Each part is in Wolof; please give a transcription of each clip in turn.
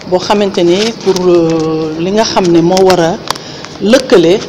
boo xamante ni pour li nga xam ne moo war a lëkkale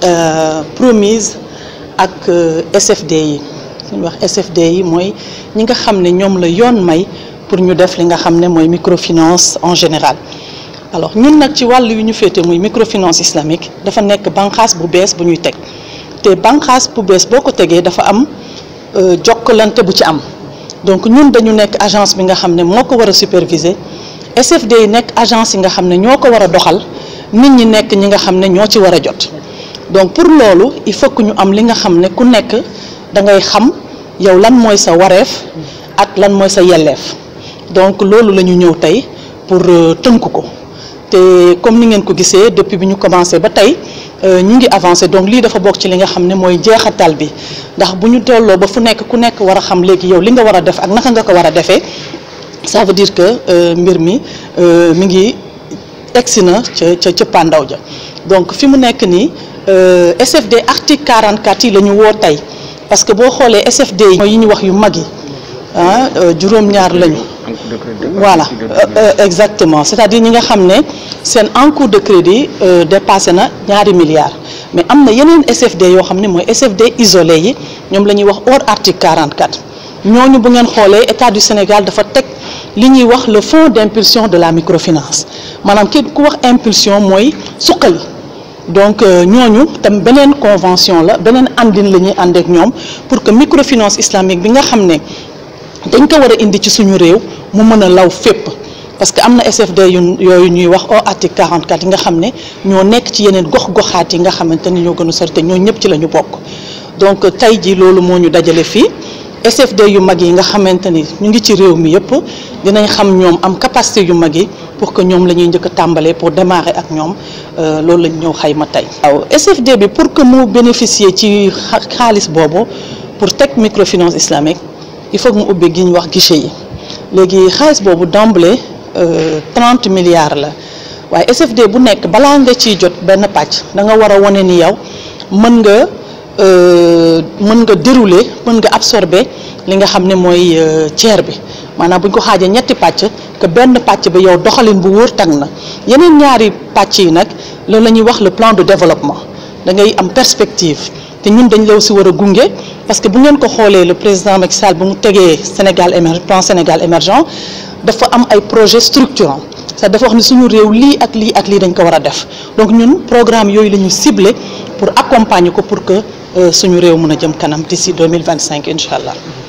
promise ak SFD yi suñu wax SFD yi mooy ñi nga xam ne ñoom la yoon may pour ñu def li nga xam ne mooy microfinance en général alors ñun nag ci wàll yu ñu féete muy microfinance islamique dafa nekk banqaas bu bees bu ñuy teg te banqaas bu bees boo ko tegee dafa am jokkalante bu ci am donc ñun dañu nekk agence bi nga xam ne moo ko war a superviser SFD yi nekk agence yi nga xam ne ñoo ko war a doxal nit ñi nekk ñi nga xam ne ñoo ci war a jot donc pour loolu il faut que ñu am li nga xam ne ku nekk da ngay xam yow lan mooy sa wareef ak lan mooy sa yelleef donc loolu la ñu ñëw tey pour tënk ko te comme ni ngeen ko gisee depuis bi ñu commencé ba tey ñu ngi avancé donc lii dafa bokk ci li nga xam ne mooy jeexatal bi ndax bu ñu tolloo ba fu nekk ku nekk war a xam léegi yow li nga war a def ak naka nga ko war a defee ça veut dire que mbir mi mi ngi egsi na ca ca ca pandaw ja donc fi mu nekk nii SFD article 44 yi la ñu woo tey parce que boo xoolee SFD yi mooy yi ñu wax yu mag yi ah juróom-ñaar lañu. voilà exactement c'est-à-dire ñi nga xam ne seen encours de crédit dépassé na ñaari milliards mais am na yeneen SFD yoo xam ne mooy SFD isolé yi ñoom la ñuy wax hors article 44 ñooñu bu ngeen xoolee état du Sénégal dafa teg li ñuy wax le fonds d'impulsion de la microfinance maanaam képp ku wax impulsion mooy suqali donc ñooñu tam beneen convention la beneen àndin la ñuy ànd ak ñoom pour que microfinance islamique bi nga xam ne dañ ko war a indi ci suñu réew mu mën a law fépp parce que am na SFD yu yooyu ñuy wax au article 44 yi nga xam ne ñoo nekk ci yeneen gox-goxaat yi nga xamante ni ñoo gën a sori te ñoo ñëpp ci la ñu bokk donc tey ji loolu moo ñu dajale fii SFD yu mag yi nga xamante ni ñu ngi ci réew mi yëpp dinañ xam ñoom am capacité yu mag yi pour que ñoom la ñuy njëkk a tàmbalee pour démarrer ak ñoom loolu lañ ñëw xayma tey. waaw SFD bi pour que mu bénéficier ci xaalis boobu pour teg microfinance islamique. il faut que mu ubbi gi ñu wax guichet yi léegi xaalis boobu d'emblée trente milliards la waaye SFD bu nekk balaa nga ciy jot benn pàcc da nga war a wane ni yow mën nga mën nga dérouler mën nga absorber li nga xam ne mooy tiers bi maanaam bu ñu ko xaajee ñetti pàcc que benn pàcc bi yow doxalin bu wóor tag na yeneen ñaari pàcc yi nag loolu la ñuy wax le plan de développement da ngay am perspective. te ñun dañ la aussi war a gunge parce que bu ngeen ko xoolee le président Macky Sall bu mu tegee Sénégal émergent plan Sénégal émergent dafa am ay projets structurants ça dafa wax ni suñu réew lii ak lii ak lii dañ ko war a def donc ñun programme yooyu la ñu ciblé pour accompagner ko pour que suñu réew mën a jëm kanam d'ici 2025 incha allah